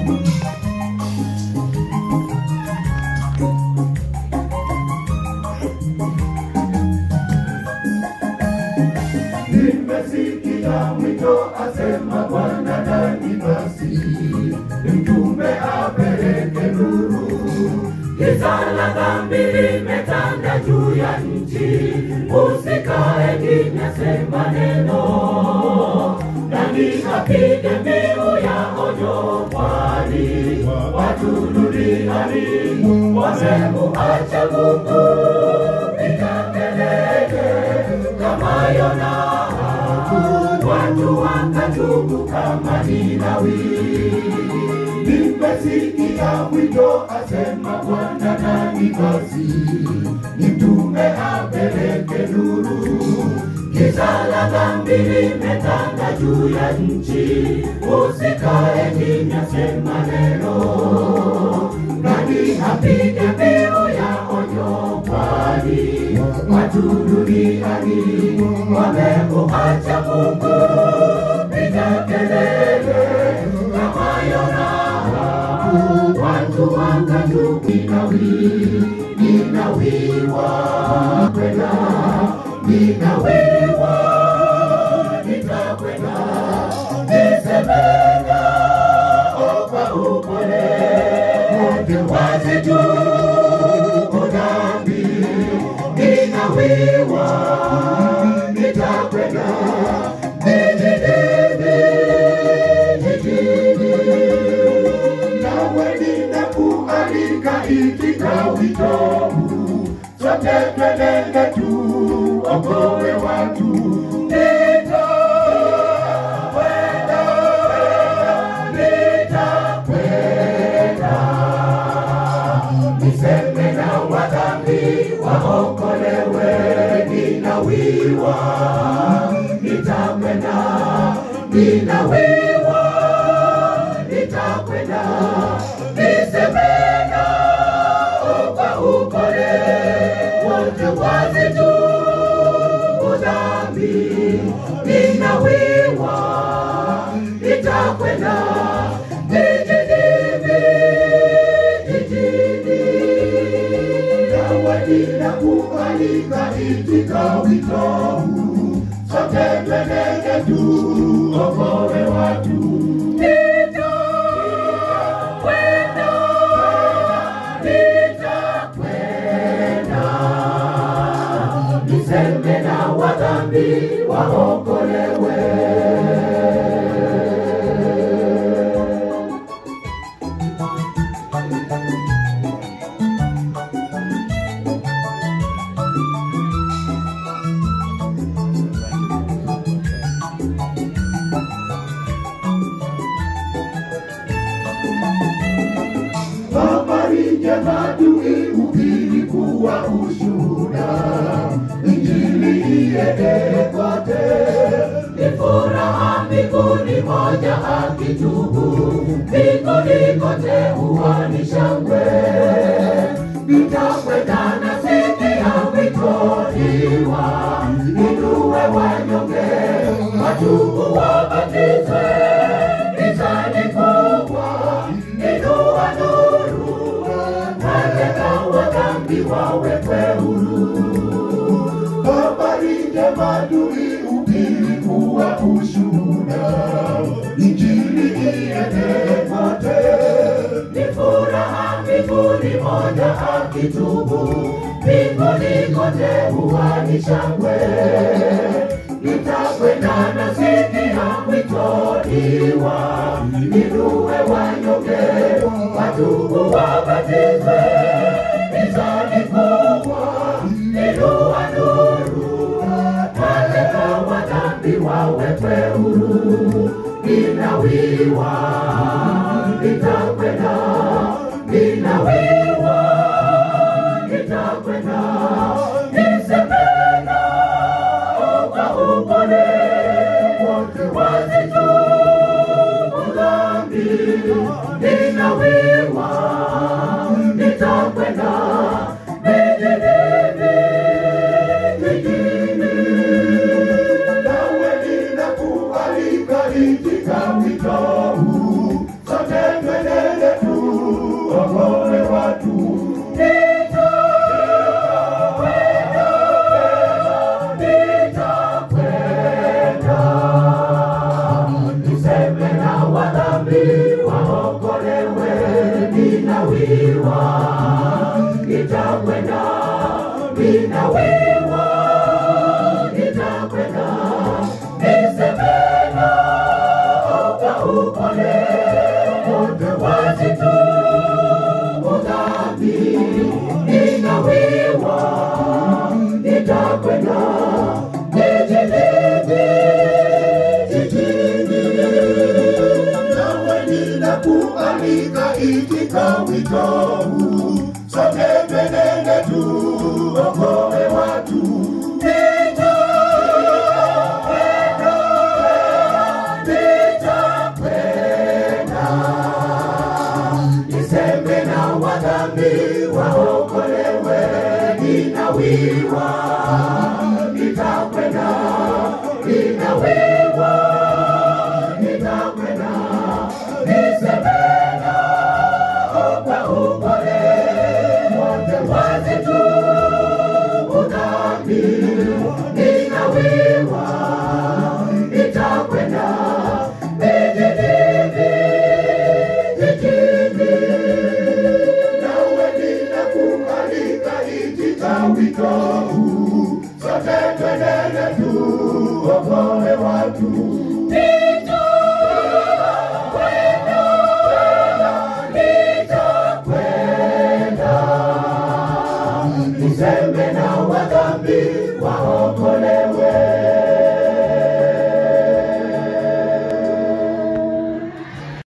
Nimesikia mwito asema Bwana, nani basi mtume apeleke nuru? Giza la dhambi limetanda juu ya nchi, usikae kimya, sema neno. Nani apige mbiu ya onyo, kwani watu duniani wamemuacha Mungu. Piga kelele kama Yona, watu wakatubu kama Ninawi. Nimesikia mwito asema Bwana, nani basi nimtume apeleke nuru? Giza la dhambi limetanda juu ya nchi, usikae kimya, sema neno. Nani apige mbiu ya onyo, kwani watu duniani wamemuacha Mungu. Piga kelele kama Yona, watu wakatubu. Ninawi, ninawiwa kwenda, ninawiwa nitakwenda, nisemena kwa upole wote wazi tu dhambi, ninawiwa nitakwenda jijini, jijini nawe ninakualika itika wito huu, sote twendende tu okowe watu Nitakwenda, nitakwenda, niseme na wadhambi waokolewe, ninawiwa, nitakwenda, ninawiwa, nitakwenda, niseme nao kwa upole, wote wazitubu dhambi, ninawiwa, nitakwenda jijini, jijini, nawe ninakualika itika wito huu, sote twendege tu okowe watu. Nitakwenda, nitakwenda, niseme na wadhambi waokolewe. Habari njema tuihubiri kuwa ushuhuda, Injili iende kote. Ni furaha mbinguni moja akitubu, mbinguni kote huwa ni shangwe. Nitakwenda na sikia wito iwa, inue wanyonge, watubu wabatizwe, gizani kubwa, inua nuru, mateka wa dhambi wawekwe huru. Habari njema tuihubiri kuwa ushuhuda, Injili iende kote. Ni furaha mbinguni moja akitubu, mbinguni kote huwa ni shangwe. Nitakwenda na sikia mwito iwa, inue wanyonge, watubu wabatizwe, mizani kubwa, inua nuru, mateka wa dhambi wawekwe huru. Ninawiwa, nitakwenda, ninawiwa, nitakwenda, nisemena kwa upole, wote wazitubu dhambi, ninawiwa, nitakwenda vijijini, vijijini, nawe ninakualika itika wito huu, sote twende tuokoe watu. Niseme na wadhambi waokolewe, ninawiwa, nitakwenda, ninawiwa, nitakwenda, niseme na ukaupone wote wasitubu dhambi, ninawiwa, nitakwenda, nijilinde jijini nawe ninakualika itika wito huu, sote twenende tuokoe watu. Nitakwenda, nitakwenda, niseme na wadhambi waokolewe, ninawiwa, nitakwenda, ninawiwa nitakwenda nisemena kwa upole wote wasitubu dhambi, ninawiwa, nitakwenda nijilinde jijini, nawe ninakualika itika wito huu, sote twendele tuokoe watu. Nitakwenda, niseme na wadhambi waokolewe.